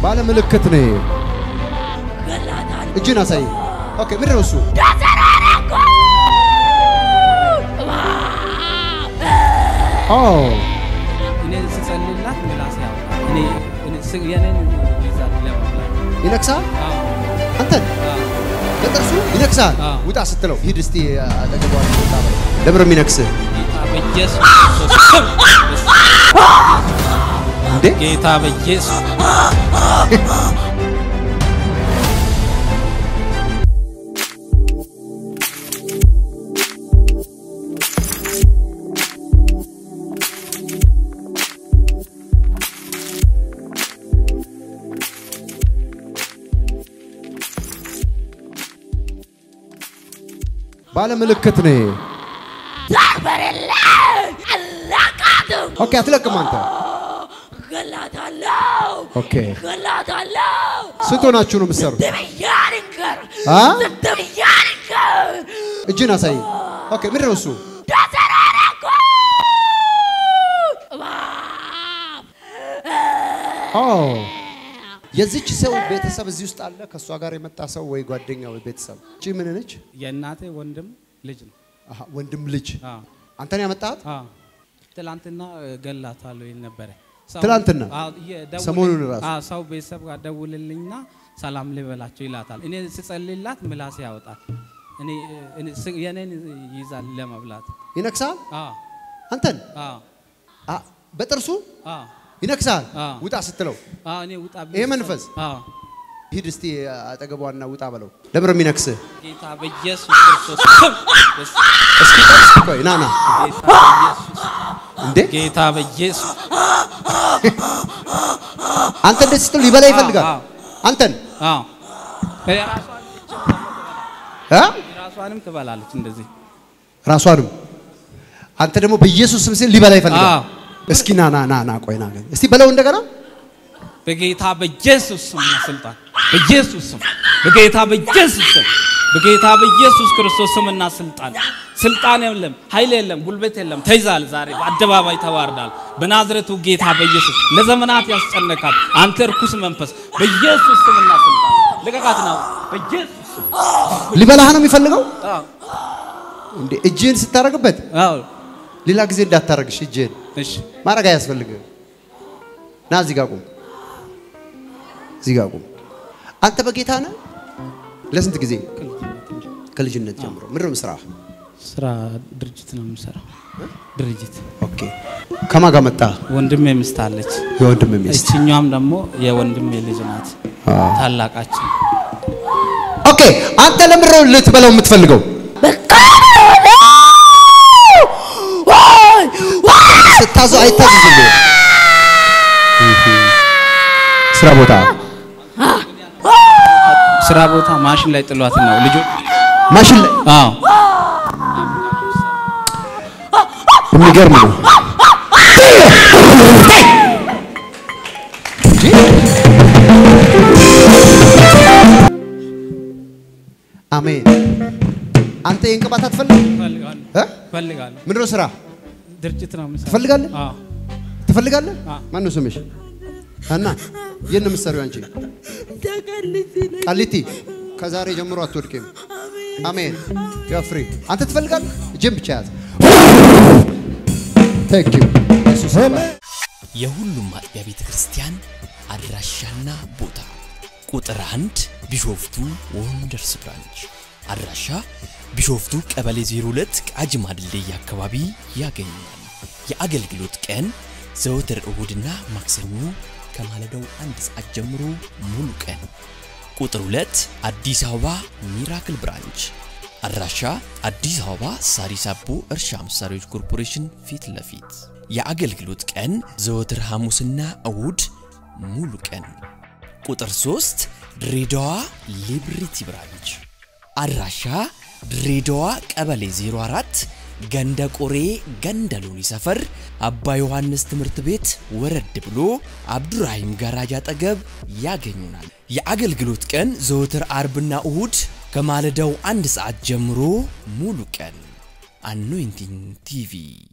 ባለ ምልክት ነው። ይሄ። እጅን አሳይ። ኦኬ፣ ምንድን ነው እሱ? ኦ እኔ ስጸልላት ምላስ ያወጣል። እኔ እኔ ስ- የኔን ይዛል ለመብላት ይነክሳል። አዎ፣ አንተን አዎ። በጥርሱ ይነክሳል። አዎ። ውጣ ስትለው ሂድ እስቲ አጠገቧ ውጣ በለው። ለምን ነው የሚነክስህ ጌታ በኢየሱስ ክርስቶስ ስም እንዴ? ጌታ በኢየሱስ ባለ ምልክት ነው። ይሄ። ኦኬ፣ አትለቅም አንተ። ገላታለሁ ኦኬ፣ ገላታለሁ ስንት ሆናችሁ ነው የምትሰሩት? ብያንከር አ? ብያንከር እጅን አሳይ። ኦኬ፣ ምንድን ነው እሱ? ተሰራረኩ ኦ የዚች ሰው ቤተሰብ እዚህ ውስጥ አለ። ከእሷ ጋር የመጣ ሰው ወይ ጓደኛ ወይ ቤተሰብ። እቺ ምን ነች? የእናቴ ወንድም ልጅ ነው። አሃ፣ ወንድም ልጅ። አዎ፣ አንተን ያመጣት? አዎ። ትላንትና ገላታለሁ ይል ነበረ። ሰው- ትላንትና? አዎ፣ እየደወለ- ሰሞኑን ራሱ? አዎ፣ ሰው ቤተሰብ ጋር ደውልልኝና ሰላም ልበላቸው ይላታል። እኔ ስጸልላት ምላስ ያወጣል። እኔ እኔ ስ- የኔን ይዛል ለመብላት ይነክሳል። አዎ፣ አንተን አዎ፣ አ፣ በጥርሱ አዎ፣ ይነክሳል። አዎ። ውጣ ስትለው አዎ። እኔ ውጣ ይሄ መንፈስ? አዎ ሂድ እስቲ አጠገቧና ውጣ በለው። ለምን ነው የሚነክስህ? ጌታ በኢየሱስ ክርስቶስ ስም በስ- እስኪ እስኪ ቆይ ና ና ጌታ በኢየሱስ እንዴ ጌታ በኢየሱስ አንተ እንደዚህ ስትል ሊበላ ይፈልጋል። አዎ። አንተን አዎ የራሷን አ? የራሷንም ትበላለች እንደዚህ ራሷንም አንተ ደግሞ በኢየሱስ ስም ሲል ሊበላ ይፈልጋል። አዎ። እስኪ ና ና ና ና ቆይ ና እስቲ በለው እንደገና በጌታ በኢየሱስ ስም እና ስልጣን በኢየሱስ ስም በጌታ በኢየሱስ ስም በጌታ በኢየሱስ ክርስቶስ ስምና ስልጣን ስልጣን የለም፣ ኃይል የለም፣ ጉልበት የለም። ተይዛል። ዛሬ በአደባባይ ተዋርዳል። በናዝሬቱ ጌታ በኢየሱስ ለዘመናት ያስጨነቃት አንተ እርኩስ መንፈስ በኢየሱስ ስምና ስልጣን ልቀቃት ነው። በኢየሱስ ስም ሊበላህ ነው የሚፈልገው። አዎ፣ እንዴ እጅህን ስታረግበት አዎ። ሌላ ጊዜ እንዳታረግሽ እጅህን እሺ ማድረግ አያስፈልግም። ና እዚህ ጋር ቁም፣ እዚህ ጋር ቁም። አንተ በጌታ ነህ? ለስንት ጊዜ? ከልጅነት ጀምሮ ምንድን ነው ስራ? ስራ ድርጅት ነው የምሰራው። ድርጅት ኦኬ። ከማን ጋር መጣ? ወንድሜ ሚስት አለች። የወንድም ሚስት። እችኛዋም ደግሞ የወንድሜ ልጅ ናት። አዎ። ታላቃችን ኦኬ። አንተ ለምንድን ነው ልትበላው የምትፈልገው? ስታዘው አይታዘዝልህ። ስራ ቦታ ስራ ቦታ ማሽን ላይ ጥሏት ነው ልጆች። ማሽን ላይ አዎ የሚገርም ነው። አሜን። አንተ ይህን ቅባት አትፈልግም? እፈልጋለሁ እ? እፈልጋለሁ። ምንድን ነው ስራ? ድርጅት ነው የምሰራው። ትፈልጋለህ? አዎ ትፈልጋለህ? አዎ። ማን ነው ስምሽ? እና የት ነው የምትሰሪው አንቺ? ቃሊቲ። ከዛሬ ጀምሮ አትወድቂም። አሜን። ፍሪ። አንተ ትፈልጋለህ? እጅን ብቻ ያዝ። ቴንክ ዩ ኢየሱስ ይባርክ። የሁሉም አጥቢያ ቤተ ክርስቲያን አድራሻና ቦታ ቁጥር አንድ ቢሾፍቱ ወንደርስ ብራንች አድራሻ ቢሾፍቱ ቀበሌ 02 ቃጂማ ድልድይ አካባቢ ያገኛል። የአገልግሎት ቀን ዘወትር እሁድና ማክሰኞ ከማለዳው አንድ ሰዓት ጀምሮ ሙሉ ቀን። ቁጥር 2 አዲስ አበባ ሚራክል ብራንች አድራሻ አዲስ አበባ ሳሪስ አቦ እርሻ መሳሪያዎች ኮርፖሬሽን ፊት ለፊት የአገልግሎት ቀን ዘወትር ሐሙስና እሁድ ሙሉ ቀን። ቁጥር 3 ድሬዳዋ ሊብሪቲ ብራንች አድራሻ ድሬዳዋ ቀበሌ 04 ገንደ ቆሬ ገንደ ሎኒ ሰፈር አባ ዮሐንስ ትምህርት ቤት ወረድ ብሎ አብዱራሂም ጋራጅ አጠገብ ያገኙናል። የአገልግሎት ቀን ዘወትር አርብና እሁድ ከማለዳው አንድ ሰዓት ጀምሮ ሙሉ ቀን። አኖይንቲንግ ቲቪ